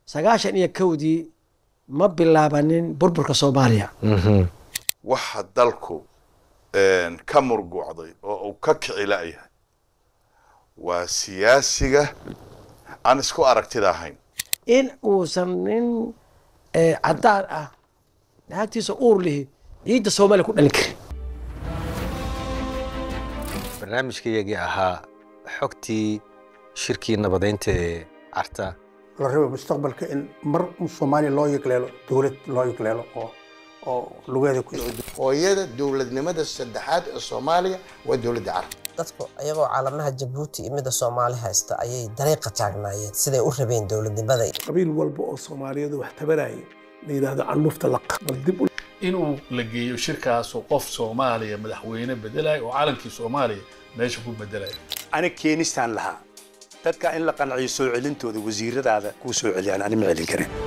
sagaashan iyo kowdii ma bilaabanin burburka soomaaliya waxa dalku een, ka murguucday oo uu ka kici la'yahay waa siyaasiga aan isku aragtida ahayn in uusan nin eh, caddaan ah naagtiisa uur lihi ciidda soomaaliya ku dhalin karin barnaamijkaygii ahaa xogtii shirkii nabadeynta ee carta la rabo mustaqbalka in mar soomaaliya loo yegleelo dowlad loo yegleelo oo oo lugeeda ku hooyada dowladnimada saddexaad ee soomaaliya waa dowladda carab dadku ayagoo caalamaha jabuuti iyo midda soomaali haysta ayay dariiqa taagnaayeen siday u rabeen dowladnimada qabiil walba oo soomaaliyeed wax tabaraya la yidhaahdo canlufta laqa bal dib u inuu la geeyo shirkaasoo qof soomaaliya madaxweyne bedelaya oo calankii soomaaliya meesha ku bedelaya ani keenistaan lahaa dadka in la qanciyo soo celintooda wasiiradaada kuu soo celiyaan ani ma celin karin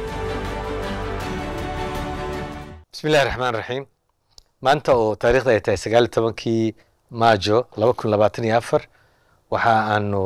bismi illahi raxmaan raxiim maanta oo taariikhda ay tahay sagaal iyo tobankii maajo laba kun labaatan iyo afar waxa aanu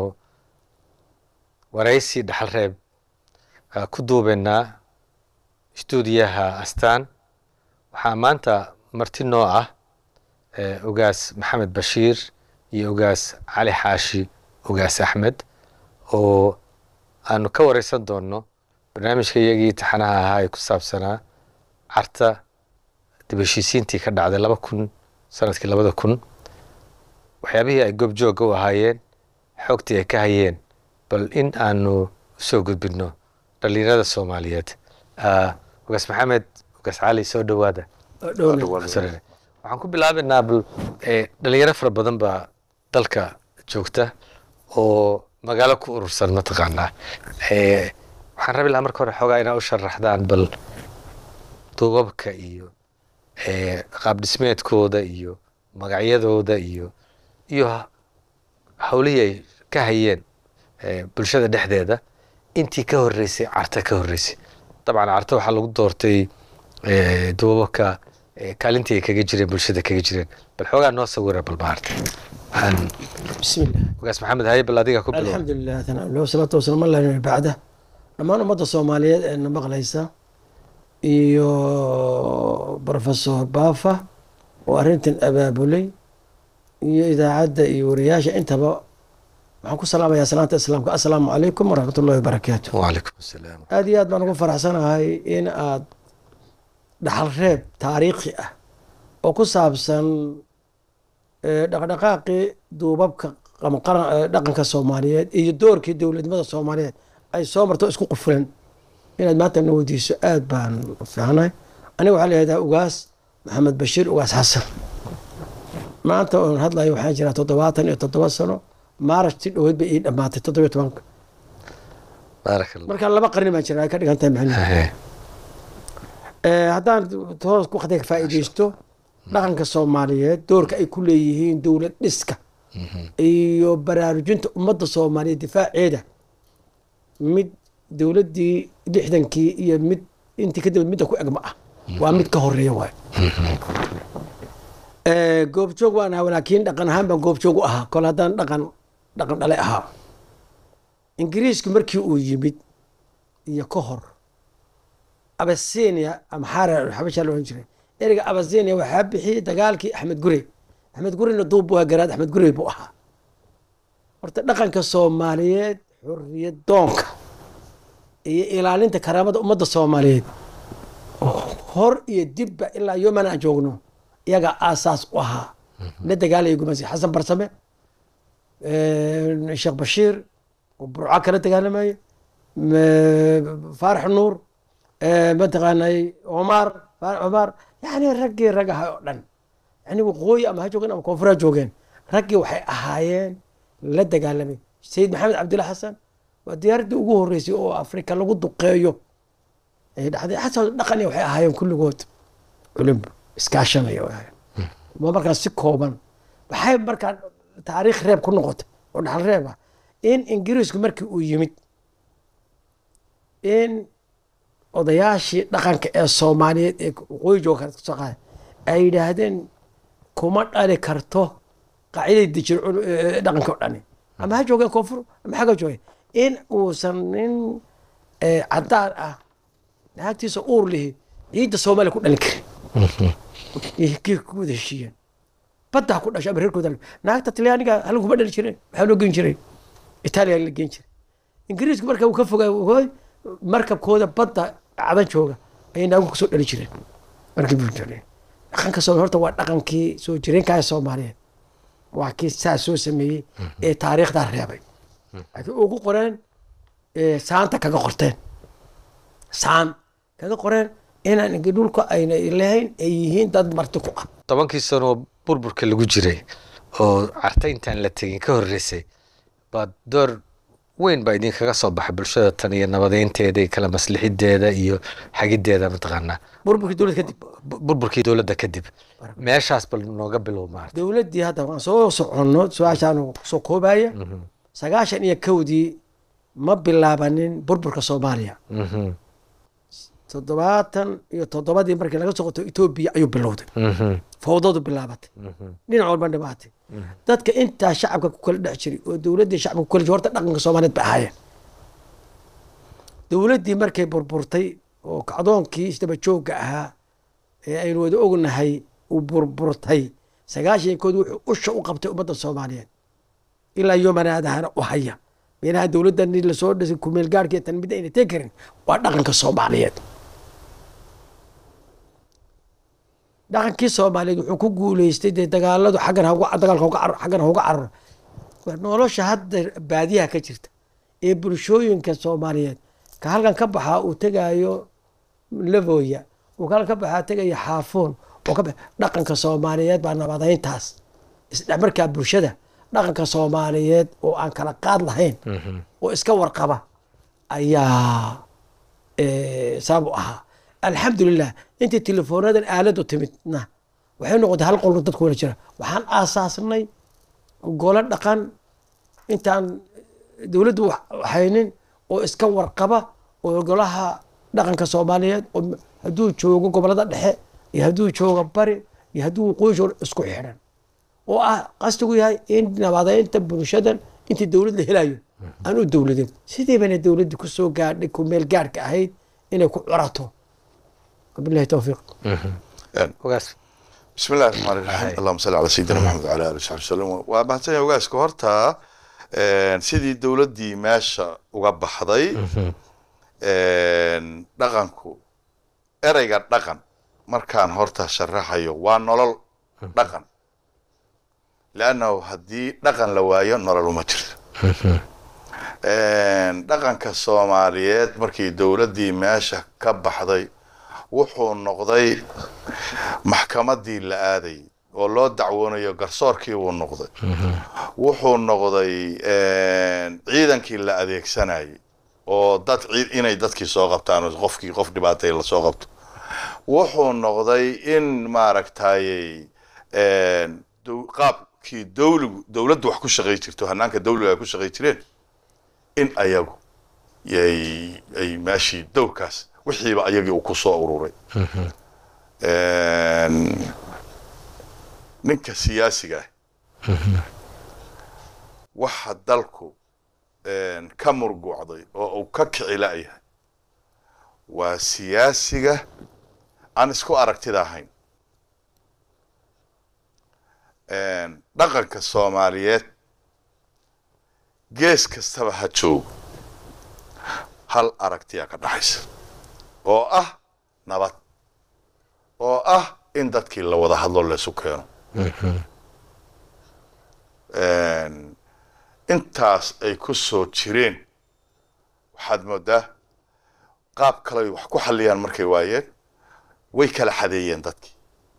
waraysi dhaxal reeb ah, ku duubeynaa stuudiyaha astaan waxaa maanta marti noo ah eh, ogaas maxamed bashiir iyo ogaas cali xaashi ogaas axmed oo aanu ka wareysan doono barnaamijka iyagii taxanaha ahaa ee ku saabsanaa carta dib heshiisiintii ka dhacday laba kun sanadkii labada kun waxyaabihii ay goobjooga u ahaayeen xoogtii ay ka hayeen bal in aanu usoo gudbino dhalinyarada soomaaliyeed Ah, ogaas maxamed ogaas cali soo dhowaada Sorry. waxaan ku bilaabaynaa bal eh, dhalinyaro fara badan baa dalka joogta oo magaalo ku urursan mataqaanaa Eh, waxaan rabi lahaa marka hore xoogaa inaa u sharaxdaan bal duubabka iyo eh, qaab dhismeedkooda iyo magacyadooda iyo iyo ha- hawlihii ay ka hayeen eh, bulshada dhexdeeda intii ka horeysay carta ka horeysay dabcan carta waxaa lagu doortay eh, duubabka eh, kaalintii ay kaga jireen bulshada kaga jireen bal xoogaa noo sawira bal maarta Waxaan- bismi illah ogaas maxamed haye bal adiga ku bilow alxamdu lilah thanaa lilah wasalaatu wasalaamu ala nabi bacda dhammaan ummadda soomaaliyeed ee na maqlaysa iyo professor baafa oo arrintan abaabulay iyo idaacadda iyo wariyaasha intaba waxaan ku salaamayaa salaanta islaamka assalaamu calaykum waraxmat ullahi wabarakaatu wacalaykum asalaam aad iyo aad baan ugu faraxsanahay in aad dhaxal reeb taariikhi ah oo ku saabsan eh, dhaqdhaqaaqii duubabka ama qaran- eh, dhaqanka soomaaliyeed iyo doorkii dowladnimada soomaaliyeed ay soo marto isku qufulan inaad maanta na weydiiso aad baan u fiicnahay aniga waxaa la yihahdaa ugaas maxamed bashiir ugaas xasan maanta oon hadlayo waxaan jiraa toddobaatan iyo toddoba sano maarash si dhoweyd bay ii dhammaatay toddobiyo tobanka baarak allah marka laba qarni baan jiraa ay ka dhigan tahay macnaheedu Ahe. Eh, haddaan toos waqtiga ka faa'iidaysto dhaqanka soomaaliyeed doorka ay ku leeyihiin dowlad dhiska iyo baraarujinta ummadda soomaaliyeed difaaceeda mid dowladdii lixdankii iyo mid intii kadib midda ku egma ah waa mid ka horeeya waay Eh, goobjoog waan ahaa laakiin dhaqan ahaan baan goobjoog u ahaa kol haddaan dhaqan dhaqan dhale ahaa ingiriisku markii uu yimid iyo ka hor abasinia ama xarar xabashaa la ohan jiray ereyga abasinia waxaa bixiyey dagaalkii axmed gurey axmed gureyna duub buu ahaa garaad axmed gurey buu ahaa horta dhaqanka soomaaliyeed xurriyad doonka iyo ilaalinta karaamada ummadda soomaaliyeed hor iyo dibba ilaa yoman aan joogno iyagaa aasaas u ahaa la dagaalaya gumasi xasan barsame eh, sheekh bashiir oo burco kala dagaalamayay m- faarax nuur eh, mataqaanay cumar faarax cumar yani raggii rag ahaa oo dhan yani waqooyi ama ha joogeen ama koonfur ha joogeen raggii waxay ahaayeen la dagaalamay sayid maxamed cabdilla xasan waa diyaaraddii ugu horreysay oo afrika lagu duqeeyo ay dhacday xataa dhaqan iyo waxay ahaayeen kulligood culim iskaashanaya way ahaayeen waa markaas si kooban waxay markaa taariikh reeb ku noqotay oo dhaxal reeb ah in ingiriisku markii uu yimid in odayaashii dhaqanka ee soomaaliyeed ee waqooyi jooga kasoo qaaday ay yidhaahdeen kuma dhali karto qaaciday dejin cul- eh, dhaqanka oo dhani ama ha joogeen koonfur ama xagga joogeen in uusan nin ee caddaan ah naagtiisa uur lihi ciidda soomaaliya ku dhalin karin iyo kii ku wada heshiiyeen baddaa ku dhashay ama reerkooda naagta talyaaniga halkan kuma dhali jireen maxaa loo gen jiray itaaliya la gen jiray ingiriisku marka uu ka fogaa hooy markabkooda badda cadan jooga ayay naagu kasoo dhali jireen markii buu jiray dhaqanka soo horta waa dhaqankii soo jireenkaa soomaaliyeed waa kii saa soo sameeyey ee taariikhdaa reebay laakiin ugu qoreen ee saanta kaga qorteen saan kaga qoreen inaan ingi dhulka ayna lahayn ay yihiin dad marti ku ah tobankii sanoo burburka lagu jiray oo carta intaan la tegin ka horreysay baa door weyn baa idinkaga soo baxay bulshada tan iyo nabadeynteeda iyo kala maslixideeda iyo xagideeda mataqaanaa burburkii dowlad kadib bu- burburkii dowladda kadib meeshaas bal nooga bilow maarta dowladdii hadda waan soo soconno su-aashaanu soo koobaya sagaashan iyo kowdii ma bilaabanin burburka soomaaliya Mhm, toddobaatan iyo toddobadii markii laga soo qoto etoobiya ayuu bilowday mhm, fowdadu bilaabatay dhinac walba dhibaatay dadka intaa shacabka ku kala dhex jiray oo dowladdii shacabka ku kala jiray horta dhaqanka soomaaliyeed bay ahaayeen dowladdii markay burburtay oo kacdoonkii isdaba joogga ahaa ee aynu wada ognahay uu burburtay sagaashankood wuxuu usha u qabtay ummadda soomaaliyeed ilaa yomanaadahana u haya meelaha dowladdan lasoo dhisay kumeel gaarhka tan mid ayna tegi karin waa dhaqanka soomaaliyeed dhaqankii soomaaliyeed wuxuu ku guuleystay dee dagaaladu xaggan hauga dagaalka hauga cararo xaggan hauga cararo waa nolosha hadda baadiyaha ka jirta ee bulshooyinka soomaaliyeed ka halkan ka baxaa uu tegaayo lavoya uu ka halkan ka baxaa tegaya xaafoon oo ka bax dhaqanka soomaaliyeed baa nabadeyntaas isdhexmarkaa bulshada dhaqanka soomaaliyeed oo aan kala qaad lahayn oo iska warqaba ayaa eh, sabab u ahaa alxamdulilah intii telefoonadan aaladu timidna waxay noqotay hal qolno dadku wala jira waxaan aasaasnay golo dhaqan intaan dowladdu wax- haynin oo iska warqaba oo golaha dhaqanka soomaaliyeed oo hadduu joogo gobolada dhexe iyo hadduu joogo bari iyo hadduu waqooyi joogo isku xidhan oo ah qastigu yahay in nabadeynta bulshadan intii dowlad la helayo aan u dowladin sidii bayna dowladda ku soo gaadhay ku meel gaadhka ahayd inay ku curato wabilahi towfiiq ogaas بسم الله الرحمن الرحيم اللهم صل على سيدنا محمد وعلى اله وصحبه وسلم waa mahadsan yahay ogaaska horta een, sidii dowladdii meesha uga baxday een, dhaqanku ereyga dhaqan markaan horta sharaxayo waa nolol dhaqan leannahu haddii dhaqan la waayo nolol uma jirto Een, dhaqanka soomaaliyeed markii dowladdii meesha ka baxday wuxuu noqday maxkamadii la aaday oo loo dacwoonayo garsoorkii buu noqday wuxuu noqday een, ciidankii la adeegsanayay oo dad ciid inay dadkii soo qabtaan oo qofkii qof dhibaatay lasoo qabto wuxuu noqday in maaragtayey een, dow- qaabkii dowligu dowladdu wax ku shaqay jirto hanaanka dowliga ay ku shaqay jireen in ayagu yay ay meeshii dowrkaas wixiiba ayagii uu ku soo ururay Een, ninka siyaasiga ah waxa dalku een, ka murguucday oo uu ka kici la'yahay waa siyaasiga aan isku aragtida ahayn Een, dhaqanka soomaaliyeed gees kastaba ha joogo hal aragtiya ka dhaxaysa oo ah nabad oo ah in dadkii la wada hadlo laysu keeno Een, intaas ay ku soo jireen waxaad moodaa qaab kale ay wax ku xalliyaan markay waayeen way kala xadeeyeen dadkii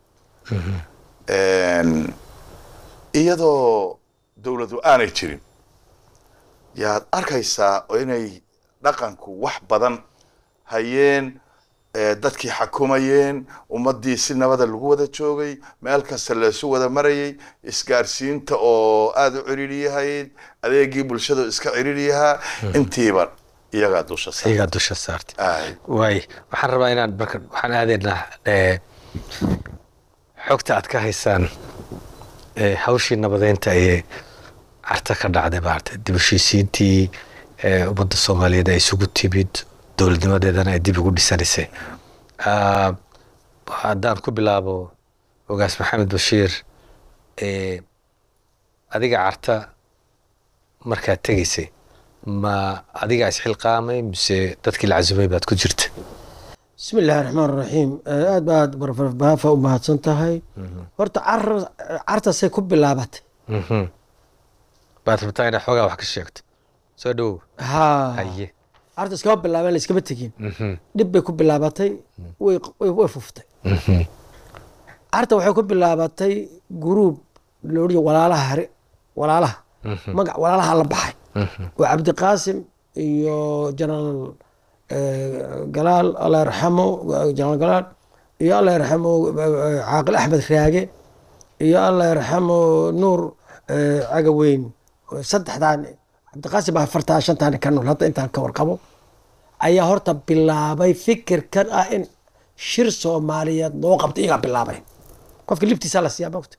Een, iyadoo dowladu aanay jirin yaad arkaysaa oo inay dhaqanku wax badan hayeen ee dadkii xakumayeen ummaddii si nabada lagu wada joogay meel kasta laysu wada marayay isgaarsiinta oo aada u ciriiri yahayd adeegii bulshada oo iska ciriiri yahaa intiiba iyagaa dusha saaran. iyagaa dusha saartay Aay. waay waxaan rabaa inaan marka waxaan aadaynaa eh, xogta aad ka haysaan eh, hawshii nabadeynta ee carta ka dhacday maarata dib u heshiisiintii eh, ummadda soomaaliyeed ay isugu timid dowladnimadeedana ay dib ugu dhisanaysay Ah, haddaan ku bilaabo ogaas maxamed bashiir eh, adiga carta markaad tegaysay ma adiga isxilqaamay mise dadkii la casumay baad ku jirta bismi illaahi raxmaan raxiim aad baad barfarbaafa u mahadsan tahay horta car- cartasay ku bilaabatay Mhm. baad rabtaa inaad xoogaa wax ka sheegto soo dhowow haa haye carta iskama bilaabeen la iskama tegin Mhm. dhib bay ku bilaabatay way way way fuftay Mhm. carta waxay ku bilaabatay guruub loodhiya walaalaha hare walaalaha magac walaalaha la baxay oo cabdiqaasim iyo jenaraal eh, galaal alla yarxamo jenaraal galaal iyo alla yarxamo eh, caaqil axmed raage iyo alla yarxamo nuur eh, cagaweyn saddexdaan cabdiqaasim baa afartaa shantaan ka nool hadda intaan ka warqabo ayaa horta bilaabay fikirkan ah in shir soomaaliyeed loo qabto iyagaa bilaabay qofka liftiisa la siiyaa mogta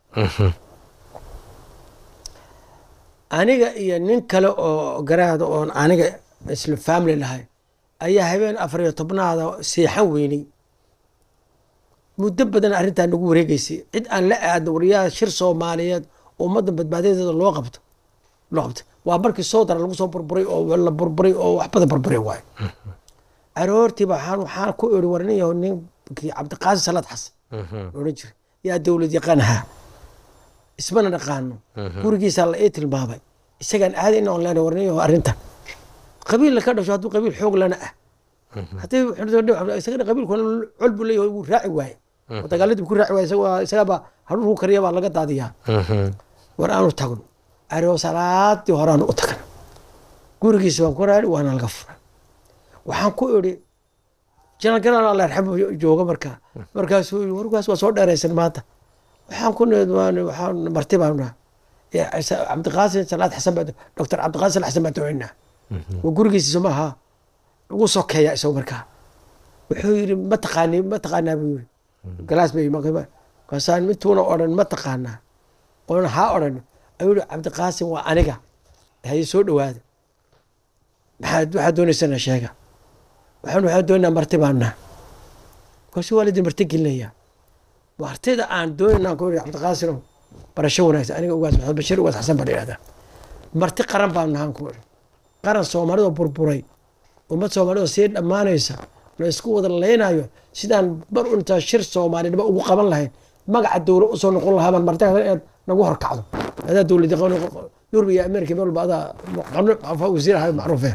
aniga iyo nin kale oo garaada oon aniga isla family lahay ayaa habeen afar iyo tobnaada seexan weynay muddo badan arrintaa nagu wareegeysay cid aan la aadno wariyaha shir soomaaliyeed oo ummadda badbaadadeeda loo qabto loo qabto waa markii soodara lagu soo burburay oo la burburay oo wax badan burburay waayo aroortii waxaan waxaan ku iri warinayo ninkii cabdiqaasim salaad xasan la odhan jiray yaa dowlad yaqaan ahaa ismana dhaqaano gurigiisaa la ii tilmaamay isagaan aaday in online warinayo arrintan qabiil ka dhasho hadduu qabiil xoog lana ah haddii isagana qabiilku col buu leeyahay wuu raaci waaye oo dagaaladii buu ku raaci waaye isagaa isagaaba hadhuurku kariya baa laga daadiyaa war aanu tagno aroo salaadii horeaanu u tagna gurigiisa baan ku raari waana laga furay waxaan ku idhi janal galaan alla yarxamo jooga markaa markaasuu yidhi warkaas waa soo dheeraysan maanta waxaan ku nid waxaan marti baan naha cabdiqaasim salaad xasan baa doctor cabdiqaasim salaad xasan baa doocinaa waa gurigiisa maaha ugu sokeeya isagu markaa wuxuu yidhi ma taqaani ma taqaanaa buu yidhi galaas bay kaasaan intuuna odhan ma taqaanaa oona haa odhan ayuu yidhi cabdiqaasim waa aniga haye soo dhowaada maxaad waxaad doonaysana sheega waxaan waxaan doonaynaa marti baan naha markaasu waa laydin marti gelinayaa martida aan doonayna ku yidhi cabdiqaasimow barasho wanaagsan aniga ugaas maxamed bashir ugaas xasan baan idhahdaa marti qaran baan nahaan ku idhi qaran soomaalida burburay ummad soomaalida sii dhammaanaysa la isku wada leynayo sidaan bar intaa shir soomaalinimo ugu qaban lahayn magaca dowlad usoo noqon lahaa baan marti eed nagu horkacdo adaa dowlad yurub iyo amerika meel walba adaa wasiir ahay macruufe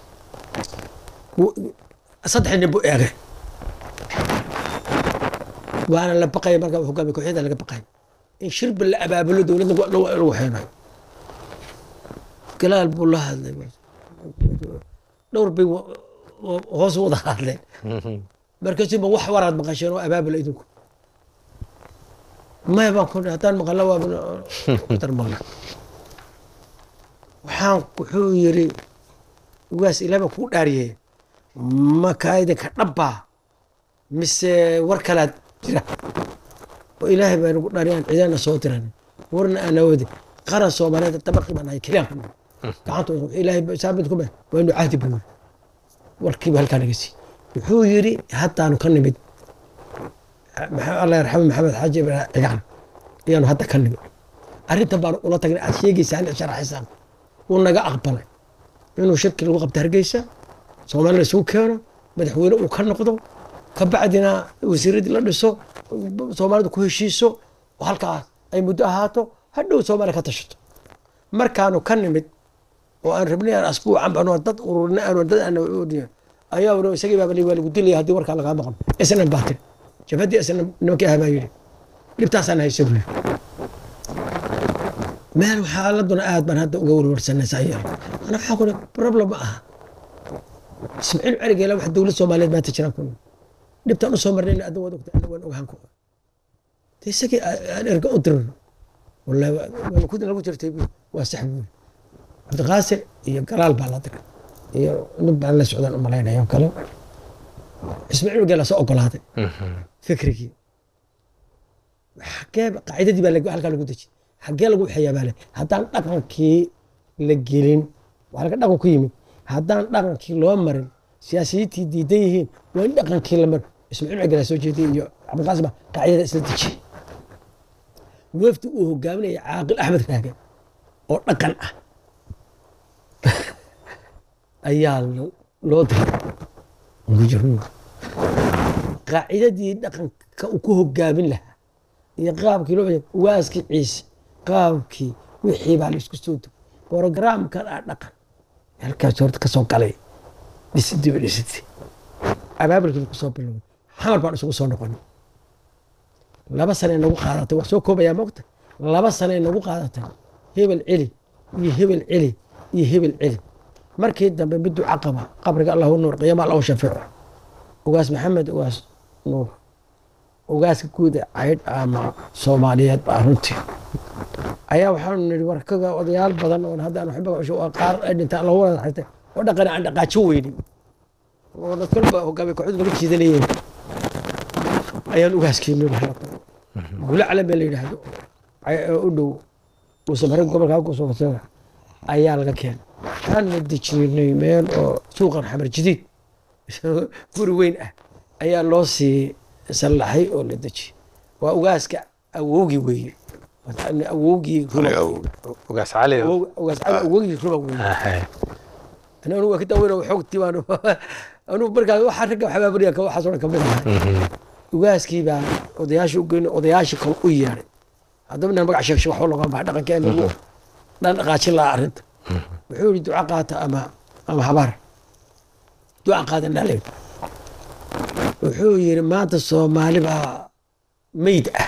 saddex nin buu eegay waana la baqaya markaa hogaamiye kooxyada laga baqay in shirba la abaabulo dowladna lagu xeenayo galaal buu la hadlay dhowr bay hoos wada hadleen markaasuu ma wax waraad maqasheen oo abaabula idinku maya baan ku haddaan maqalla waa dar maqla waxaan wuxuu yiri ugaas ilaah baa kuu dhaariyey makaa idinka dhabbaa mise war kalaad jira oo ilaahay baa nagu dhaariyaan ciidana soo diran warna aan awoodi qaran soomaaliyeed dabaqi baan ahay keliyaan ku gacanta ilaahay saabid kuma waa inu cahdi buu warkiiba halkaa naga sii wuxuu yiri haddaanu ka nimid alla yarxamo maxamed xaaji ibrahim cigaan ayaanu hadda ka nimid arrintan baanu ula tagnay aad sheegaysaan ee sharaxaysaan wuu naga aqbalay inuu shirki lagu qabto hargeysa soomaalina isugu keeno madaxweyne uu ka noqdo kabacdina wasiiradii la dhiso soomaalida ku heshiiso oo halkaas ay muddo ahaato hadhow soomaaliya ka tashato markaanu ka nimid oo aan rabnay aan asbuucan baan dad ururina aan dad aan ayaa wara isagii baa waa lagu dilaya haddii warkaa lagaa maqlo isnan baa tiri jabhadii isnan nimankii ahaa baa yidhi dhibtaasaan haysa buu yidhi meel xaaladuna aad baan hadda uga warwarsanaysaa yar ana waxaa ku problem ma aha ismaaciil celigeela wax dowlad soomaaliyeed maanta jiraan ku dhibtaan usoo marnayna adda waad ogta waan ogaan ku de isagii aan erga u dirino wallahi kudin lagu jirtay waa sax buu cabdiqaasim iyo galaal baa la diray iyo nin baan la socdaan u malaynaya kale ismaaciil geela soo ogolaaday fikrigii xagee qaacidadii baa halkaa lagu dejiyay xagee lagu waxeeyaa baa le haddaan dhaqankii la gelin waa laga dhaqan ku yimid haddaan dhaqankii loo marin siyaasiyiintii diidan yihiin waa in dhaqankii la maro ismaaciil cigala soo jeediyey iyo cabdiqaasim baa qacyada isla dejiyey wafdi uu hogaaminaya caaqil axmed raage oo dhaqan ah ayaa lo- loo diray mujruur qaacidadii dhaqanka uu ku hogaamin lahaa iyo qaabkii loo waaskii ciise qaabkii wixii baa laisku soo dugay borogaraamkan ah dhaqan halkaas horta ka soo galay dhisidii ba dhisidii abaabulkii ku soo bilowday xamar baan isugu soo noqonay laba sane nagu qaadatay waa soo koobayaa mogta laba sane nagu qaadatay hebel celi iyo hebel celi iyo hebel celi markii dambe mid duca qaba qabriga allahu nuur qiyaama allahu shafiico ugaas maxamed ugaas nuur ugaaska guud ee caydh ama soomaaliyeed baa runtii ayaa waxaanu nidhi warkaga odayaal badan oo hadda aan waxba cusho waa qaar ay dhintaan allahu wada xirtay oo dhaqan aan dhaqaajin weynin oo dad kalba hogaamiye kooxdu laga jiidanayeen ayaan ugaaskeeni gule calan baa la yidhaahdo ay- oo u dhow uusamare gobolka kusoo fasira ayaa laga keenay waxaan la dejinay meel oo suuqan xamar jadiid guri weyn ah ayaa loo sii sallaxay oo la dejiyey waa ugaaska awowgii weeye awowgii aniga awow ugaas cali Awow- ugaas cali awowgii ruba weeye Ahay. ana anugu waa ka daaweyn oo xoogtii baan anugu markaa waxaa ragga xabaabariya ka waxaas oo dhan kamid ahaa ugaaskii baa odayaasha u geynay odayaashii kale u yeedhay haddaba inaan magac sheegsho waxba loga baxa dhaqankeena lagu dhan dhaqaajin lahaa arrinta wuxuu yidhi duca qaata ama ama habaar duca qaadan dhalay wuxuu yidhi maanta soomaali baa meyd ah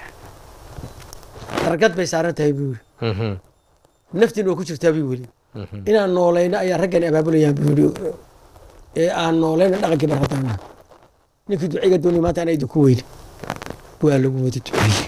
dargad bay saaran tahay buu yidhi Mhm. naftiin waa ku jirtaa buu weli inaan noolayno ayaa raggan abaabulayaan buu yidhi ee aan noolayno dhaqankii barhadana ninkii duciga doonay maanta ana idinku weyni waa lagu wada duceeyey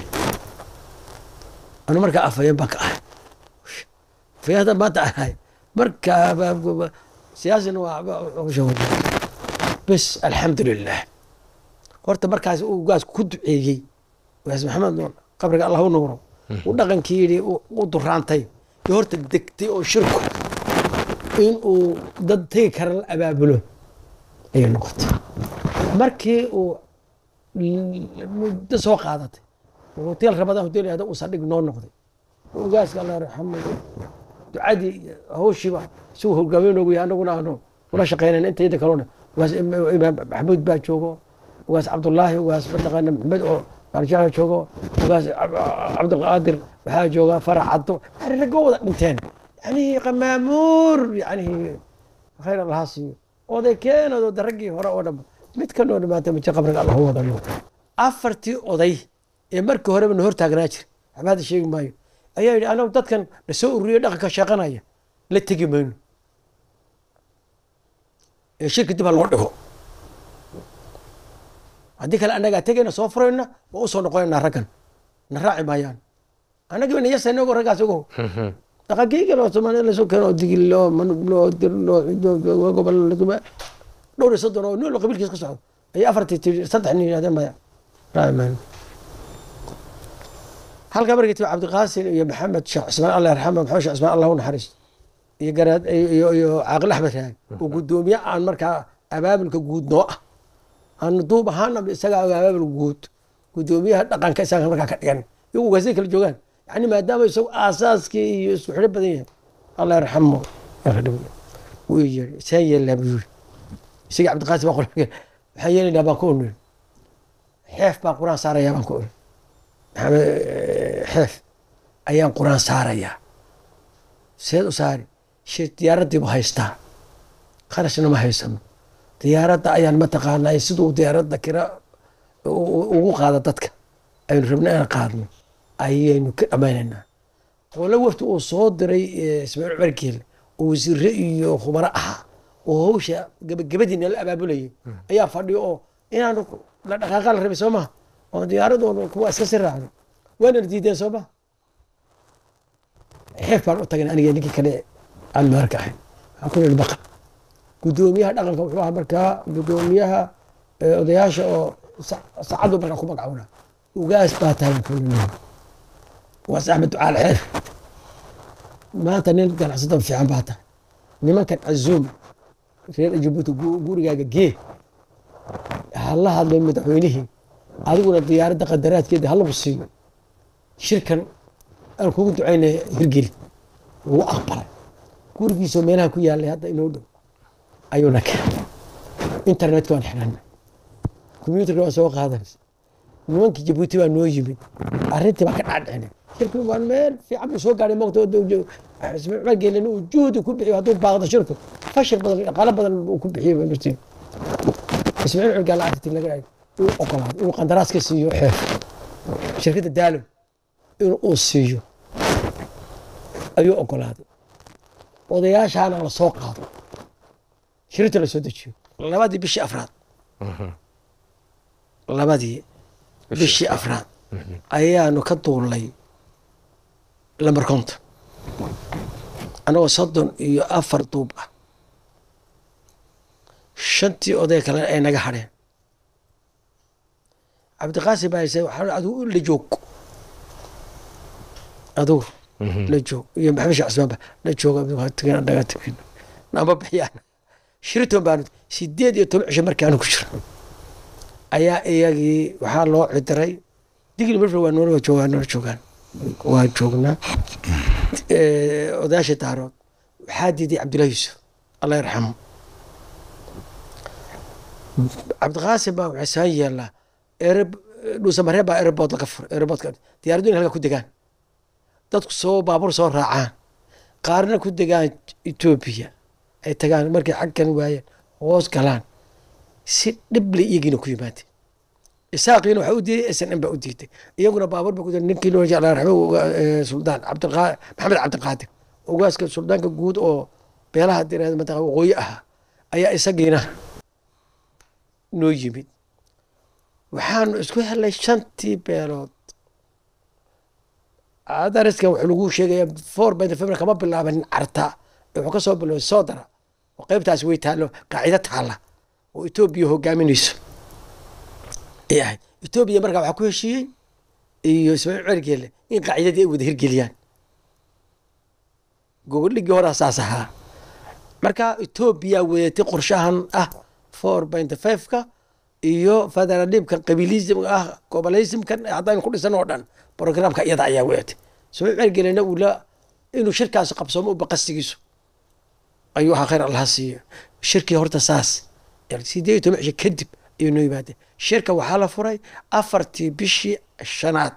anu markaa afayeen baan ka ahay afayeen haddaan maanta ahay markaa ba- ba- ba- siyaasina waa hawsha wada bes alxamdulilah horta markaas uu gaas ku duceeyey gaas maxamed nuur qabriga allah u nuuro u dhaqankii yidhi u u duraantay iyo horta degtay oo shirku in uu dad tegi kara la abaabulo ayay noqotay markii uu l- muddo soo qaadatay oo hotel rabadaan hotel yahda uu saldhig noo noqday ugaaska allah raxamo ducadii iyo hawshiiba si uu hogaamiye noogu yahay annaguna aanu ula shaqeynayn intayda kalona ugaas im- imaam maxamuud baa joogo ugaas cabdullaahi ugaas mataqaana maxamed oo barshaha joogo ugaas Cab- cabdulqaadir waxaa jooga farax caddo yani raggo wada dhinteen yani qamaamuur yani khayr allaha siiyo oday keenado de raggii hore oo dhan mid ka noo dhimaata maje qabriga allah u wada noo afartii oday ee markii horeba na hor taagnaa jira waxba hadda sheegi maayo ayaa yidhi anagu dadkan na soo ururiyo dhaqanka sheeqanaya la tegi mayno ee shirka dib ha loo dhigo haddii kale annagaa tegayna soo furayna waa u soo noqonaynaa raggan na raaci maayaan annagii bayna yasayna ogo raggaas ogo dhaqankii loo somaaliya lasoo keeno oo digil loo manub loo dir loo loo gobol lasuma dhowr iyo soddon oo nin walba qabiilkiis ka socdo ayay afartii tii saddex nin yidhahdeen maya raaci mayno halkaa markii tibi cabdiqaasin iyo maxamed sheekh cismaan allah yarxama maxamed sheekh cismaan allah u naxariisto iyo garaad iyo iyo caaqil axmed raag oo guddoomiye aan markaa abaabulka guud noo ah aan duub ahaana isagaa abaabul guud guddoomiyaha dhaqanka isaga markaa ka dhigan iyagu ugaasay kala joogaan yani maadaama isagu aasaaskii iyo isku xidho badan yahay allah yarxamo wuu yiri saan yeelnaa buu yiri isaga cabdiqaasim baa qol waxaan yeelaynaa baan ku uniri xeef baan quraan saarayaa baan ku uri maxamed xeef ayaan quraan saarayaa seed u saari shir diyaaraddii bu haystaa kharashna ma haysano diyaaradda ayaan mataqaanaa siduu diyaaradda kira u- u- ugu qaada dadka aynu rabna inaan qaadno ayaynu ka dhammaynaynaa qolo wafti uu soo diray eh, ismaaciil cumar geele oo wasiire iyo khubaro ahaa oo hawsha gabagabadiina la abaabulayay ayaa fadhiyo oo inaanu la dhaqaaqa la rabay soo maha oo diyaaradoonu kuwa iska si raacdo waanana diideen soo maha xeef baan u tagnay aniga ninkii kale aan meelka ahayn waxaan ku nihi baqal guddoomiyaha dhaqanka wuxuu ahaa markaa guddoomiyaha eh, odayaasha oo sa- saacadu markaa ku magacoona ugaas baa tahay baan ku nihi ugaas axmed ducaal xeef maanta nin ganacsato fiican baa tahay nimankan cazuum reer jabuuti gu- gurigaaga gee hala hadlo madaxweynihii adiguna diyaaradda qadaraadkeeda halagu siiyo shirkan aan kugu ducaynaya hirgeli wuu aqbalay gurigiisoo meelaha ku yaalay hadda inoo dhow ayuuna keenay internetka waan xidhanay combyuutarka waan soo qaadanaysa nimankii jabuuti baa noo yimid arrintii baa ka dhacdhicinay shirku waa meel fiican buu soo gaadhay moqta ismaaciil geelena uu juhdi ku bixiyo hadduu baaqdo shirku fashil badan dhaqaalo badan uu ku bixiyo martii ismaaciil cilgaa lacagti laga uu ogolaaday inuu qandaraas ka siiyo xeef shirkadda daalom inuu uu siiyo ayuu ogolaaday odayaashaana la soo qaado shirinta la soo dejiyo labadii bishii afraad labadii bishii afraad ayaanu ka duulnay lambar konton annagoo soddon iyo afar duub ah shantii oday kale ay naga hadheen cabdiqaasim baa hayse waxaa adigu la joog adigu la joog iyo maxamed sheekh cusmaan ba la jooga tagin naga tagin nama bixiyaan shiriton baanu sideed iyo toban cisho markaanu ku jiro ayaa iyagii waxaa loo cidiray digli marfur waa noola joogaan noola joogaan waa joognaa odayaasha daarood waxaa diiday cabdullahi yuusuf allah yarxamo cabdiqaasim baa waxay saan yeelnaa ereb dhuusamaree baa erebood laga furay ereboodka diyaaraddu in halka ku degaan dadku soo baabuur soo raacaan qaarna ku degaan etoobiya ay tagaan markay xagkan waayeen hoos galaan si dhible iyagiina ku yimaadeen isaaqiina waxaa u diiday s n m baa u diiday iyaguna baabuur ba ku ninkii loo jeclaa raxmo suldaan cabdiqa maxamed cabdiqaadir ogaaska suldaanka guud oo beelaha direed mataqa waqooyi ahaa ayaa isagiina noo yimid waxaanu isku helnay shantii beelood adariskan wuxuu lagu sheegaya four by the february kama bilaabanin carta wuxuu ka soo biloobay soodara oo qaybtaas way taallo qaacido taalla oo etoobiya hogaaminayso ay ahayd etoobiya markaa waxaa ku heshiiyey iyo ismaaciil cergeele in qaacidadii ay wada hirgeliyaan gogoldhigii horaa saas ahaa marka etoobiya wadatay qorshahan ah four by the five-ka iyo federalismkan qabiilismka ah gobolismkan haddaynu ku dhisan oo dhan programka iyada ayaa weetay soo cergelena uu la inuu shirkaas qabsoomo u baqasigiisu ayuu ahaa khayr allaha siiyo shirkii horta saas sideed iyo toban cisho kadib ayuu noo yimaadeen shirka waxaa la furay afartii bishii shanaad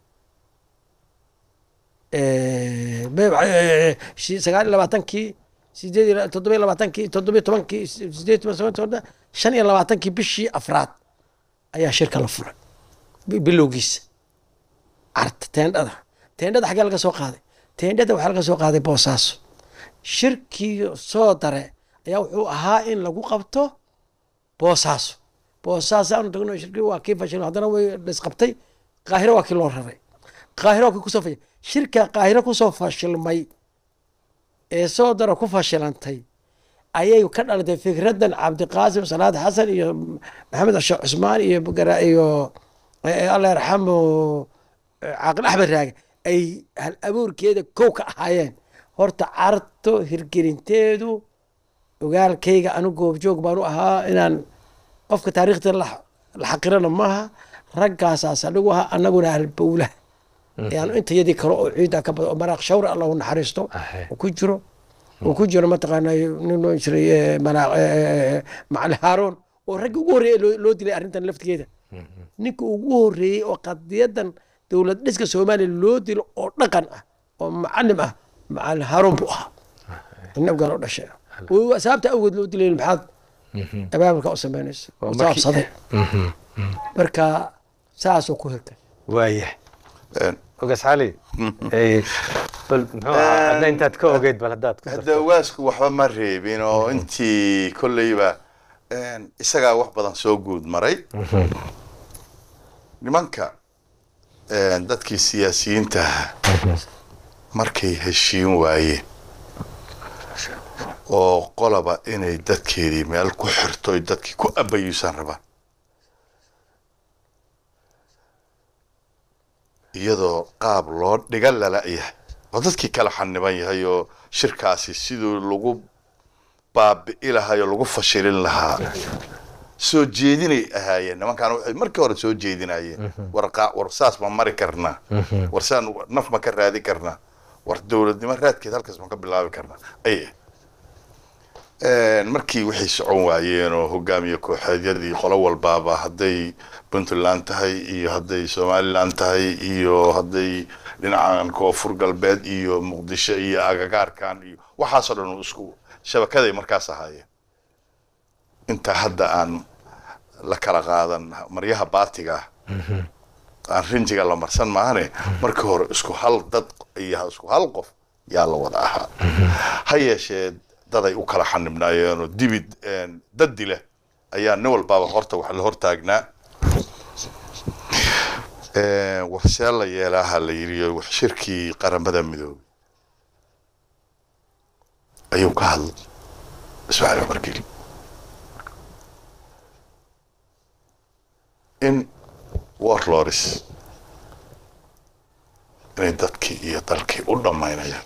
sagaal iyo labaatankii sideed iyo toddoba iyo labaatankii toddoba iyo tobankii sideed iyo toban shan iyo labaatankii bishii afraad ayaa shirka la furay bilowgiisa carta teendhada teendhada xaggee laga soo qaaday teendhada waxaa laga soo qaaday boosaaso shirkii soo dare ayaa wuxuu ahaa in lagu qabto boosaaso boosaaso aanu tagno shirkii waa kii fashil haddana way dhisqabtay qaahiro waa kii loo raray qaahiro waa kii kusoo fashil shirka qaahiro kusoo fashilmay ee soo dara ku fashilantay ayay ka dhalatay fikraddan cabdiqaasim salaad xasan iyo maxamed sheekh cusmaan iyo iyo allah yarxamo caaqil axmed raage ay hal abuurkeeda kow ka ahaayeen horta carto hirgelinteedu ogaalkayga anu goobjoog baanu ahaa inaan qofka taariikhda la xaqirana maaha raggaasaas anigu ahaa anaguna halbowlaha yaanu intayadii kale oo ciidda ka badan oo maraaq shawre allahu naxariisto uu ku jiro uu ku jiro mataqaana nin loo jiray macali haaroon oo raggi ugu horreeyey loo dilay arrintan laftigeeda ninka ugu horreeyey oo qadiyadan dowlad dhiska soomaaliya loo dilo oo dhaqan ah oo macalim ah macali haaroon buu ahaa nabgaa loo dhashay sababta awgeed loo dilay maxaad abaabulka u samaynayso saabsaday marka saasoo ku hirtay waaya ogaas cali bal muxuu ahaa hadda intaad ka ogeyd bal haddaad ku hadda ogaasku waxba ma reebin oo intii kolleyba isagaa wax badan soo guud maray nimanka dadkii siyaasiyiinta ahaa markay heshiin waayeen oo qolaba inay dadkeedii meel ku xirto oy dadkii ku abayuusan rabaan iyadoo qaab loo dhiga lala yahay oo dadkii kala xaniban yahay oo shirkaasi siduu lagu baabi'i lahaayoo lagu fashilin lahaa soo jeedinay ahaayeen nimankaan waxay markii hore soo jeedinayeen war qaa- war saas ma mari karnaa war saan naf ma ka raadi karnaa war dowladnimo raadkeed halkaas ma ka bilaabi karnaa ay markii waxay socon waayeen oo hogaamiye kooxeedyadii qolo walbaaba hadday puntland tahay iyo hadday somaliland tahay iyo hadday dhinacan koonfur galbeed iyo muqdisho iyo agagaarkan iyo waxaasoo dhan uu isku shabakaday markaas ahaayeen inta hadda aan la kala qaadan maryaha baatiga ah aan rinjiga la marsan maahane markii hore isku hal dad iyo isku hal qof yaa la wada ahaa ha yeeshee daday u kala xanibnaayeenoo dibid dad dila ayaa nin walbaaba horta wax la hortaagnaa warsee la yeelaaha la yidhi wax shirkii qaramada midoobay ayuu ka hadlay ismaaciil cumar geli in warlords inay dadkii iyo dalkii u dhammaynayaan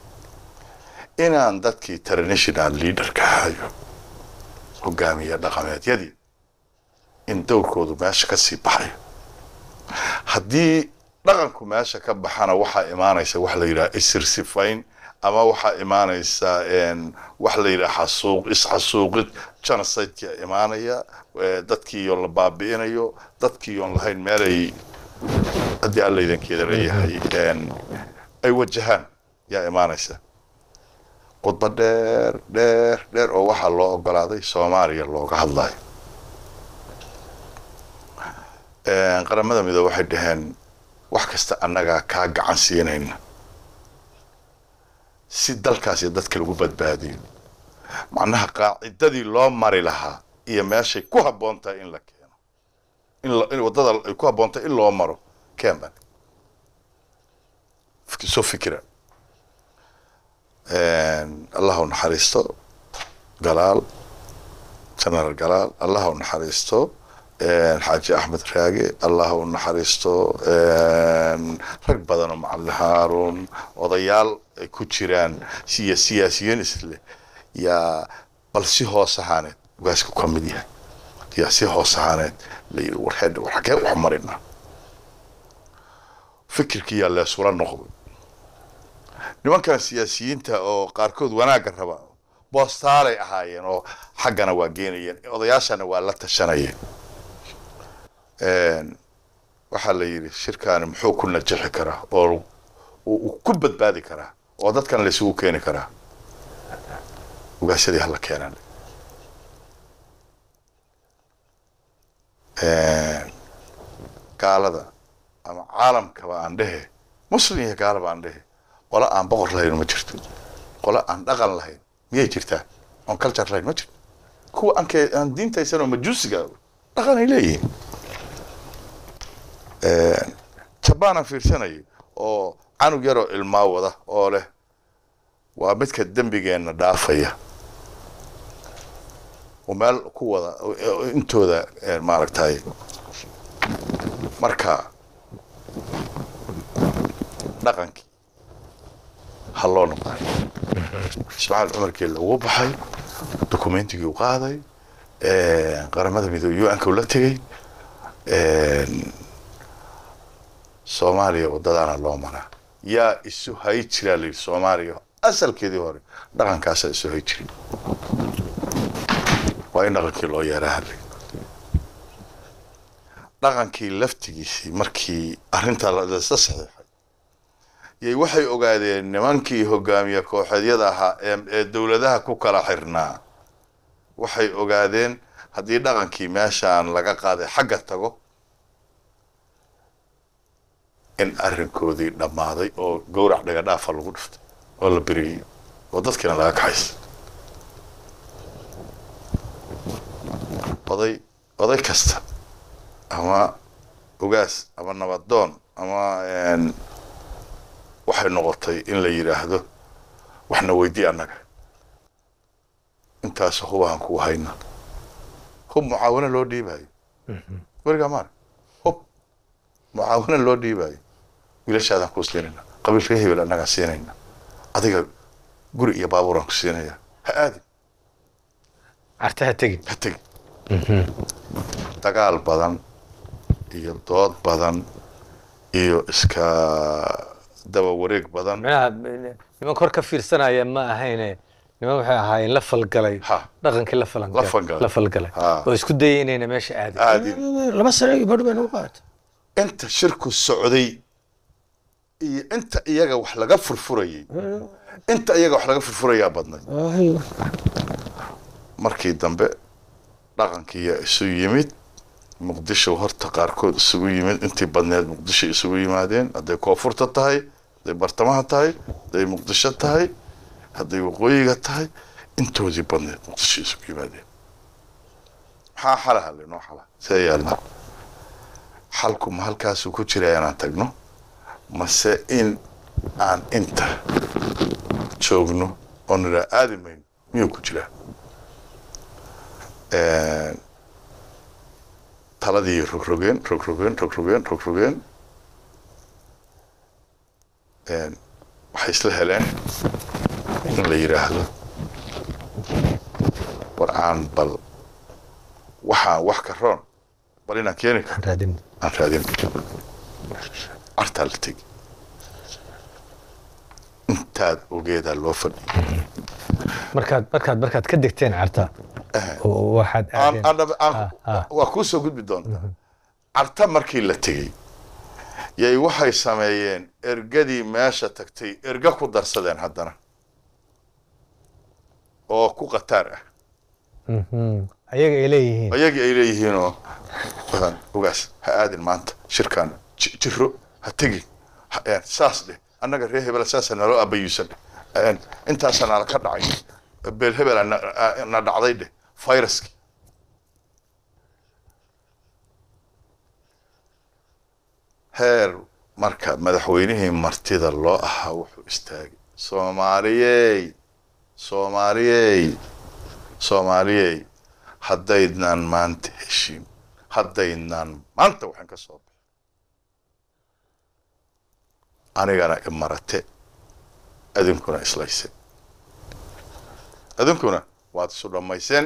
inaan dadkii international leaderka ahayo hogaamiye dhaqameedyadii in dowrkoodu meesha ka sii baxayo haddii dhaqanku meesha ka baxana waxaa imaanaysa wax la yidhaha isirsifayn ama waxaa imaanaysa wax la yidhaha xasuuq isxasuuqid genocide-ka imaanaya dadkiiyoon la baabi'inayo dadkiiyoon lahayn meelay haddii alla idankeeda leeyahay ay wajahaan yaa imaanaysa khudba dheer dheer dheer oo waxaa loo ogolaaday soomaaliya looga hadlayo qaramada midoobe waxay dhaheen wax kasta annagaa kaa gacan siinayna si dalkaas iyo dadka lagu badbaadiyo macnaha qaacidadii loo mari lahaa iyo meeshay ku habboon tahay in la keeno in waddada ay ku habboon tahay in loo maro kenban soo fikira allah u naxariisto galaal generaal galaal allah u naxariisto xaaji axmed raage allah u naxariisto rag badan oo macalin haarun odayaal ay ku jiraan siya siyaasiyiin isleh yaa bal si hoos ahaaneed ugaasku ka mid yahay yaa si hoos ahaaneed la yidhi war heedha war xagee wax marinaa fikirkii yaa leesula noqday nimankan siyaasiyiinta oo qaarkood wanaagga raba boostaalay ahaayeen oo xaggana waa geenayeen odayaashana waa la tashanayeen waxaa la yidhi shirkaani muxuu ku najixi karaa oo uu ku badbaadi karaa oo dadkan laysugu keeni karaa ugaasyadii hala keenan gaalada ama caalamkaba aan dhehe muslim iyo gaalaba aan dhehe qole aan boqor lahayn ma jirto qole aan dhaqan lahayn miyay jirtaa oon culture lahayn ma jirto kuwa aan ke aan diintaysan oo majuusiga dhaqan ay leeyihiin jabaan aan fiirsanayo oo canug yaroo ilmaa wada oo leh waa midka dembigeenna dhaafaya oo meel ku wada intooda maaragtay marka dhaqankii ha loo noqday ismaaciil cumarkii lagu baxay dokumentigii u qaaday qaramada midoobe u-anka ula tegey soomaaliya waddadaana loo maraa yaa isu hay jiraa la yidhi soomaaliya asalkeedii hore dhaqankaasaa isu hay jiray waa in dhaqankii loo yeeraa hadlay dhaqankii laftigiisii markii arrintaa lasla saxiixay yay waxay ogaadeen nimankii hogaamiye kooxeedyada ahaa ee dowladaha ku kala xirnaa waxay ogaadeen haddii dhaqankii meeshaan laga qaaday xagga tago in arrinkoodii dhammaaday oo gowrac dhagadhaafa lagu dhiftay oo la beriyey oo dadkiina laga kaxaysa oday oday kasta ama ogaas ama nabadoon ama waxay noqotay in la yidhaahdo waxna weydii annaga intaas hubahan kuu hayna hub mucaawano loo dhiibayo werigaa maara hub mucaawano loo dhiibayo wiilashaadaan kuu siinayna qabiilka hebel annagaa siinayna adiga guri iyo baabuuraan ku siinaya ha aadin carta ha tegin ha tegi dagaal badan iyo dood badan iyo iska daba wareeg badan micnaha niman kor ka fiirsanaya ma ahayne niman waxay ahaayeen la falgalay Ha. dhaqankii la La falgalay falgalay. la falgalay Ha. oo isku dayay inayna meesha aadin aadin laba sano iyo badh bay nagu qaatay inta shirku socday iyo inta iyaga wax laga furfurayay inta iyaga wax laga furfurayaa badnay markii dambe dhaqankiiya isu yimid muqdisho horta qaarkood isugu yimid intii badneed muqdisho isugu yimaadeen hadday koonfurta tahay hadday bartamaha tahay hadday muqdisho tahay hadday waqooyiga tahay intoodii badneed muqdisho isugu yimaadeen maxaa xalaha lenoo xala see yaalna xalku ma halkaasuu ku jira inaan tagno mase in aan inta joogno oo nidhaa aadi mayno miyuu ku jiraa taladii rogrogeen rogrogeen rogrogeen rogrogeen waxay isla heleen in la yidhaahdo war aan bal waxaan wax ka roon bal inaan keeni karo raadin aan raadin cartaa la tegi intaad ogeedaa loo fadhiya markaad markaad markaad ka degteen carta oo waxaad aan aadeen aan dhab- aan Ah, ah. waa kuu soo gudbi doontaa carta markii la tegey yay waxay sameeyeen ergadii meesha tagtay erga ku darsadeen haddana oo ku qataar ah Mhm. ayaga ay leeyihiin ayagii ay leeyihiinoo waxaan ogaas ha aadin maanta shirkaan ji- jiro ha tegin ha- een, saas dheh annaga reer hebela saasa naloo abayuusan een, intaasa nala ka dhacay beel hebela na- a- na dhacday dheh fayraski heer marka madaxweynihii martida loo ahaa wuxuu istaagay soomaaliyey soomaaliyey soomaaliyey haddaydnaan maanta heshiin haddaydnaan maanta waxaan ka soo baxay anigana imarate adinkuna islayse adinkuna waad isu dhammayseen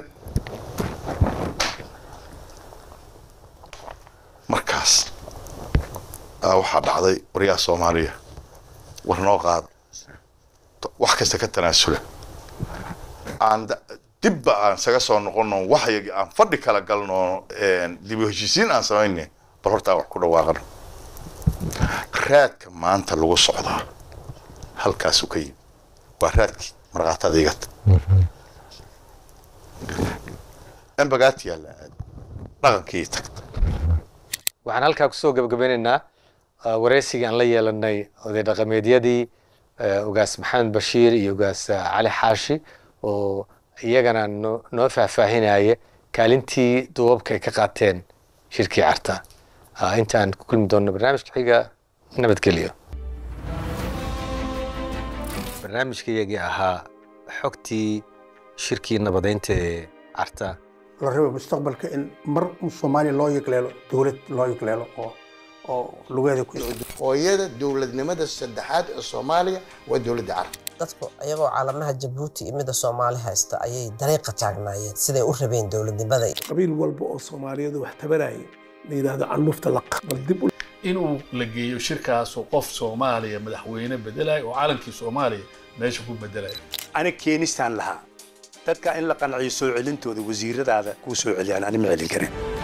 markaas aa waxaa dhacday waryaa soomaaliya war noo qaada wax kasta ka tanaasula aan da- dibba aan isaga soo noqono waxyagii aan fadhi kala galno een, dib u heshiisiin aan samayne bal hortaa wax ku dhawaaqano raadka maanta lagu socdaa halkaasuu ka yimi waa raadkii markhaataad igata embagaati yaalla aad dhaqankii tagta waxaan halkaa kusoo gabagabeynaynaa uh, wareysigii aan la yeelanay oday dhaqameedyadii uh, ugaas maxamed bashiir iyo ugaas uh, cali xaashi oo iyagana noo noo faahfaahinaya kaalintii duubabka ay ka qaateen shirkii carta uh, intaan ku kulmi doonno barnaamijka xiga nabadgelyo barnaamijkayagii ahaa xogtii shirkii nabadeynta ee carta la rabo mustaqbalka in mar soomaaliya loo yegleelo dowlad loo yegleelo oo oo lugeeda ku hooyada dowladnimada saddexaad ee soomaaliya waa dowladda carab dadku ayagoo caalamaha jabuuti iyo midda soomaali haysta ayay dariiqa taagnaayeen siday u rabeen dowladnimada qabiil walba oo soomaaliyadu wax tabaraya la yidhaahdo candhufta la bal dib u inuu la geeyo shirkaasoo qof soomaaliya madaxweyne bedelaya oo calankii soomaaliya meesha ku bedelaya ana keenistaan lahaa dadka in la qanciyo soo celintooda wasiiradaada kuu soo celiyaan ani ma celin karin